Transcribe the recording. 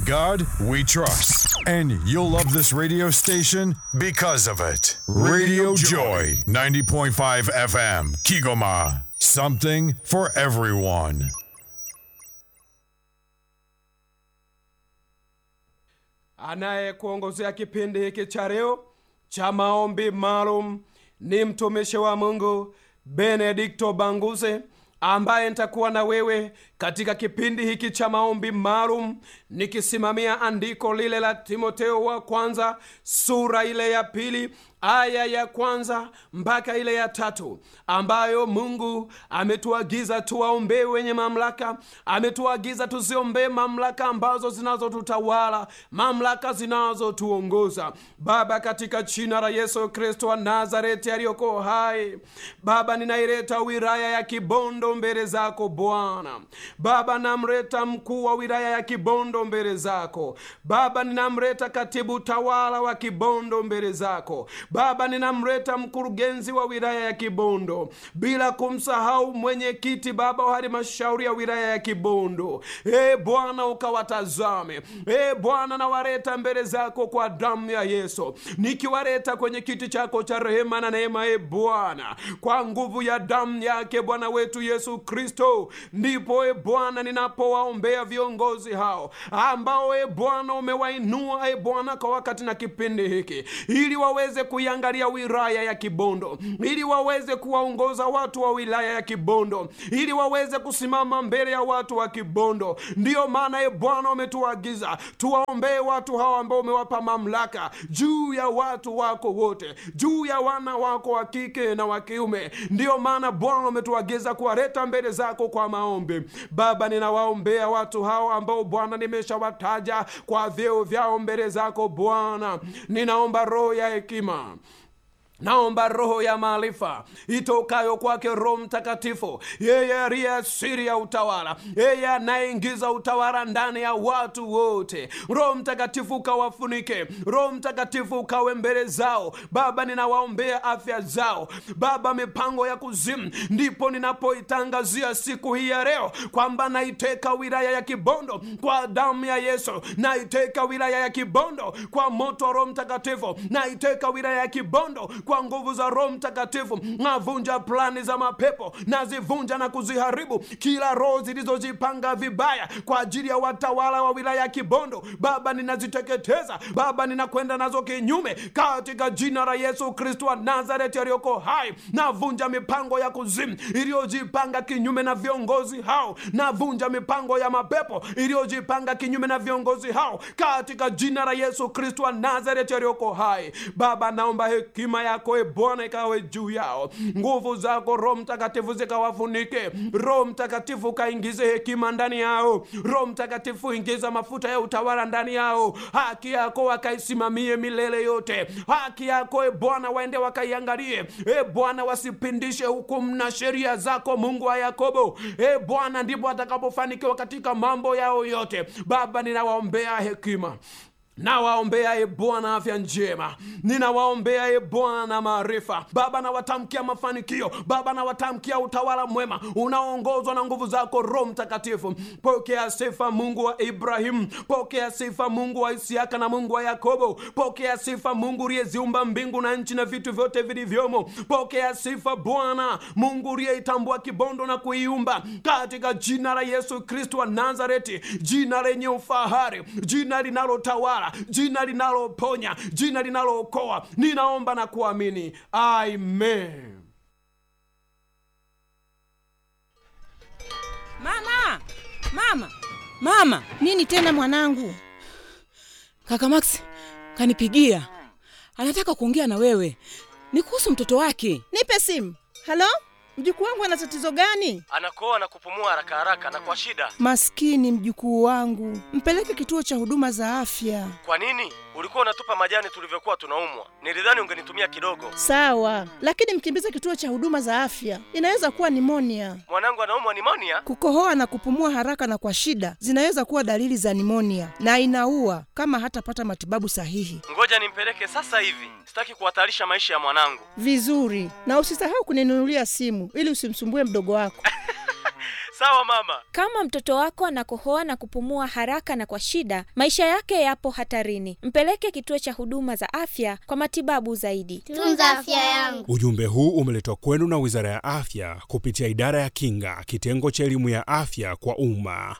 God we trust. And you'll love this radio station because of it. Radio Joy, 90.5 FM, Kigoma. Something for everyone. Anayekuongozea kipindi hiki cha leo cha maombi maalum ni mtumishi wa Mungu Benedikto Banguse ambaye nitakuwa na wewe katika kipindi hiki cha maombi maalum nikisimamia andiko lile la Timoteo wa kwanza sura ile ya pili aya ya kwanza mpaka ile ya tatu ambayo Mungu ametuagiza tuwaombee wenye mamlaka, ametuagiza tuziombee mamlaka ambazo zinazotutawala, mamlaka zinazotuongoza. Baba, katika jina la Yesu Kristo wa Nazareti aliyoko hai, Baba, ninaileta wilaya ya Kibondo mbele zako Bwana. Baba, namleta mkuu wa wilaya ya Kibondo mbele zako Baba, ninamleta katibu tawala wa Kibondo mbele zako Baba, ninamleta mkurugenzi wa wilaya ya Kibondo, bila kumsahau mwenyekiti Baba wa halmashauri ya wilaya ya Kibondo. E Bwana, ukawatazame. E Bwana, nawaleta mbele zako kwa damu ya Yesu, nikiwaleta kwenye kiti chako cha rehema na neema. E Bwana, kwa nguvu ya damu yake Bwana wetu Yesu Kristo, ndipo e Bwana, ninapowaombea viongozi hao ambao e Bwana umewainua e Bwana kwa wakati na kipindi hiki, ili waweze kuiangalia wilaya ya Kibondo, ili waweze kuwaongoza watu wa wilaya ya Kibondo, ili waweze kusimama mbele ya watu wa Kibondo. Ndiyo maana e Bwana umetuagiza tuwaombee watu hawa ambao umewapa mamlaka juu ya watu wako wote, juu ya wana wako wa kike na wa kiume. Ndiyo maana Bwana umetuagiza kuwaleta mbele zako kwa maombi. Baba, ninawaombea watu hawa ambao Bwana nimeshawataja kwa vyeo vyao mbele zako Bwana, ninaomba roho ya hekima naomba roho ya maarifa itokayo kwake Roho Mtakatifu, yeye aliye asiri ya utawala, yeye anayeingiza utawala ndani ya watu wote. Roho Mtakatifu ukawafunike, Roho Mtakatifu ukawe mbele zao. Baba, ninawaombea afya zao Baba, mipango ya kuzimu, ndipo ninapoitangazia siku hii ya leo kwamba naiteka wilaya ya Kibondo kwa damu ya Yesu, naiteka wilaya ya Kibondo kwa moto wa Roho Mtakatifu, naiteka wilaya ya Kibondo kwa nguvu za Roho Mtakatifu. Navunja plani za mapepo, nazivunja na kuziharibu kila roho zilizojipanga vibaya kwa ajili ya watawala wa wilaya ya Kibondo. Baba, ninaziteketeza Baba, ninakwenda nazo kinyume katika jina la Yesu Kristo wa Nazareti aliyoko hai. Navunja mipango ya kuzimu iliyojipanga kinyume na viongozi hao, navunja mipango ya mapepo iliyojipanga kinyume na viongozi hao katika jina la Yesu Kristo wa Nazareti aliyoko hai. Baba, naomba hekima yako e Bwana ikawe juu yao, nguvu zako Roho Mtakatifu zikawafunike. Roho Mtakatifu kaingize hekima ndani yao. Roho Mtakatifu ingiza mafuta ya utawala ndani yao. Haki yako wakaisimamie milele yote. Haki yako e Bwana waende wakaiangalie. E Bwana, wasipindishe hukumu na sheria zako, Mungu wa Yakobo. E Bwana, ndipo watakapofanikiwa katika mambo yao yote. Baba, ninawaombea hekima nawaombea e Bwana afya njema, ninawaombea e Bwana maarifa. Baba, nawatamkia mafanikio. Baba, nawatamkia utawala mwema unaoongozwa na nguvu zako Roho Mtakatifu. Pokea sifa Mungu wa Ibrahimu, pokea sifa Mungu wa Isiaka na Mungu wa Yakobo, pokea sifa Mungu uliyeziumba mbingu na nchi na vitu vyote vilivyomo. Pokea sifa Bwana Mungu uliyeitambua Kibondo na kuiumba, katika jina la Yesu Kristo wa Nazareti, jina lenye ufahari, jina linalotawala jina linaloponya, jina linalookoa. Ninaomba na kuamini, amen. Mama, mama, mama! Nini tena mwanangu? Kaka Max kanipigia, anataka kuongea na wewe, ni kuhusu mtoto wake. Nipe simu. Halo, mjukuu wangu ana tatizo gani? anakoa na kupumua haraka haraka na kwa shida. Maskini mjukuu wangu, mpeleke kituo cha huduma za afya. Kwa nini ulikuwa unatupa majani tulivyokuwa tunaumwa? Nilidhani ungenitumia kidogo. Sawa, lakini mkimbize kituo cha huduma za afya, inaweza kuwa nimonia. Mwanangu anaumwa nimonia. Kukohoa na kupumua haraka na kwa shida zinaweza kuwa dalili za nimonia na inaua kama hatapata matibabu sahihi. Ngoja nimpeleke sasa hivi, sitaki kuhatarisha maisha ya mwanangu. Vizuri, na usisahau kuninunulia simu ili usimsumbue mdogo wako. Sawa mama. Kama mtoto wako anakohoa na kupumua haraka na kwa shida, maisha yake yapo hatarini. Mpeleke kituo cha huduma za afya kwa matibabu zaidi. Tunza afya yangu. Ujumbe huu umeletwa kwenu na Wizara ya Afya kupitia Idara ya Kinga, kitengo cha elimu ya afya kwa umma.